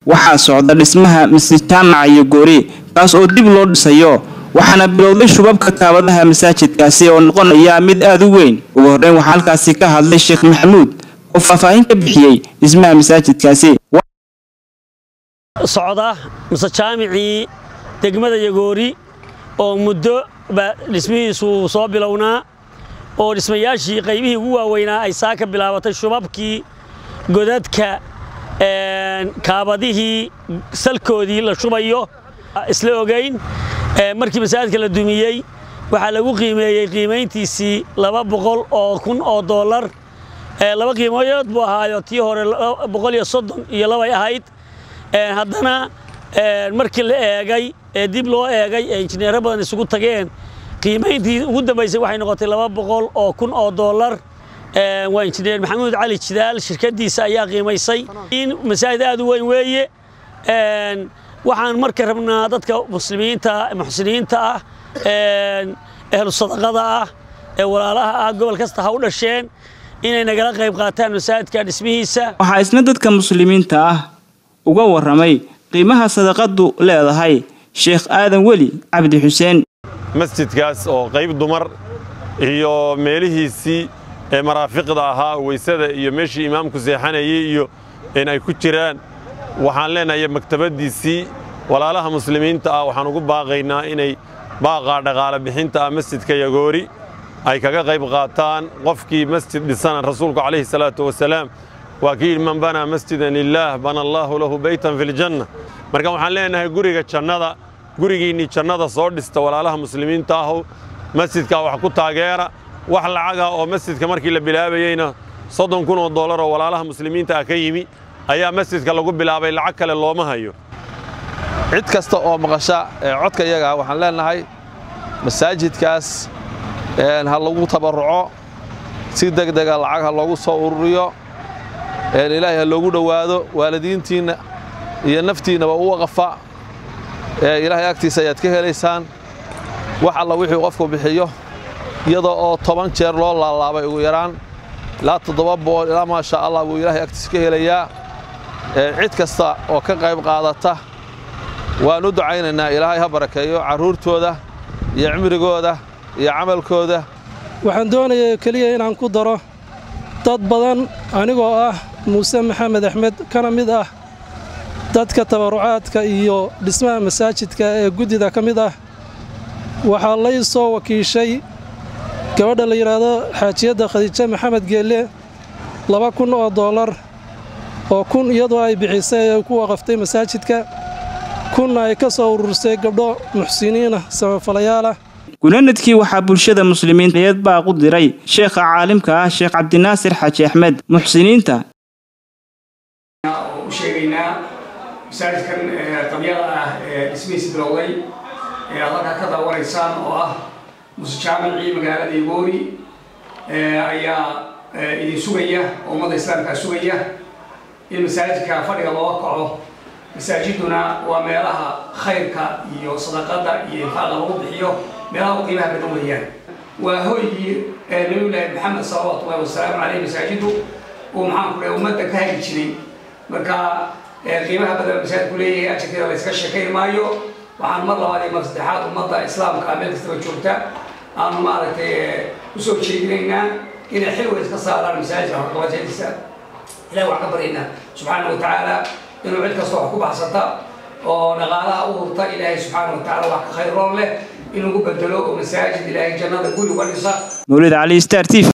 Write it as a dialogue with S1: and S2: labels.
S1: waxaa socda dhismaha masjid jaamaca iyo goori kaas oo dib loo dhisayo waxaana bilowday shubabka kaabadaha masaajidkaasi oo noqonaya mid aada u weyn ugu horreyn waxaa halkaasi ka hadlay sheekh maxamuud oo faahfaahin ka bixiyey dhismaha masaajidkaasi
S2: socda mase jaamicii degmada yagoori oo muddo ba dhismihiisu soo bilownaa oo dhismayaashii qaybihii ugu waaweynaa ay saa ka bilaabatay shubabkii godadka kaabadihii salkoodii la shubayo isla ogayn markii masaajidka la dumiyey waxaa lagu qiimeeyey qiimayntiisii laba boqol oo kun oo dollar laba qiimoyood buu ahaayo tii hore boqol iyo soddon iyo labay ahayd haddana markii la eegay ee dib loo eegay ee injineero badan isugu tageen qiimayntii ugu dambaysay waxay noqotay laba boqol oo kun oo dollar waa injineer maxamuud cali jidaal shirkaddiisa ayaa qiimaysay in masaajid aad u weyn weeye waxaan marka rabnaa dadka muslimiinta muxsiniinta ah ehlu sadaqada ah ee walaalaha ah gobol kasta ha u dhasheen inay nagala qayb qaataan masaajidka dhismihiisa
S1: waxaa isna dadka muslimiinta ah uga warramay qiimaha sadaqadu leedahay sheekh aadan weli cabdi xuseen
S3: masjidkaas oo qayb dumar iyo meelihiisii ee maraafiqda ahaa weysada iyo meeshii imaamku seexanayay iyo in ay ku jiraan waxaan leenahay maktabaddiisii walaalaha muslimiinta ah waxaan ugu baaqaynaa inay baaqaa dhaqaale bixinta ah masjidka yagoori ay kaga qayb qaataan qofkii masjid dhisana rasuulku calayhi salaatu wasalaam waa kii yidhi man banaa masjidan lilaah bana allaahu lahu beytan fi ljanna marka waxaan leenahay guriga jannada gurigiinnii jannada soo dhista walaalaha muslimiinta ahu masjidkaa wax ku taageera wax lacaga oo masjidka markii la bilaabayeyna soddon kun oo dollar oo walaalaha muslimiinta ah ka yimi ayaa masjidka lagu bilaabay lacag kale looma hayo
S4: cid kasta oo maqasha codka iyaga waxaan leenahay masaajidkaas ha lagu tabarruco si degdega lacag ha loogu soo ururiyo ilaahay ha loogu dhowaado waalidiintiinna iyo naftiinnaba u waqafa ilaahay agtiisa ayaad ka helaysaan wax alla wixii qofku bixiyo iyadoo oo toban jeer loo laalaabay ugu yaraan ilaa toddoba boqol ilaa maasha allah buu ilaahay agtiisa ka helayaa cid kasta oo ka qayb qaadata waan u ducaynaynaa ilaahay ha barakeeyo carruurtooda iyo cimrigooda iyo camalkooda
S5: waxaan doonaya keliya inaan ku daro dad badan anigoo ah muuse maxamed axmed kana mid ah dadka tabarrucaadka iyo dhismaha masaajidka ee guddida ka mid ah waxaa lay soo wakiishay gabadha la yidhaahdo xaajiyadda khadiijo maxamed geelle laba kun oo dollar oo kun iyadoo ay bixisay ay ku waqaftay masaajidka kunna ay ka soo urursay gabdho muxsiniinah samafalayaal
S1: gulanadkii waxaa bulshada muslimiintaeed baaq u diray sheekha caalimka ah sheekh cabdinaasir xaaji axmed muxsiniinta
S6: u sheegaynaa masaajidkan qabyada ah ee dhismihiisa bilowday ee aad halkaa ka daawanaysaan oo ah muse jaamicii magaalada igoori ayaa idin sugaya oo ummadda islaamkaa sugaya in masaajidka fadhiga looga kaco masaajiduna waa meelaha khayrka iyo sadaqada iyo infaaqa lagu bixiyo meelaha u qiimaha badan weeyaan waa hoygii nabiyullaahi maxamed salawaatu ullahi wasalaamu caleyh masaajidu uu maxaanku dhahay ummadda ka hagi jiray marka qiimaha badan masaajidku leeyahay ajarkeeda la iska sheekayn maayo waxaan mar labaad iyo mar saddexaad ummadda islaamka meel kastaba joogta aanu maaragtay usoo jeedinaynaa inay xil weyn iska saaraan masaajidka horqabashadiisa ilahi waxaan ka baryaynaa subxaana wa tacaala inuu cid kasta wax ku baxsata oo dhaqaalaha u hurta ilaahay subxaana wa tacala wax ka khayroon leh in lagu bedelo oo masaajid ilaahay jannada guri uga dhisa
S1: mawlid cali star t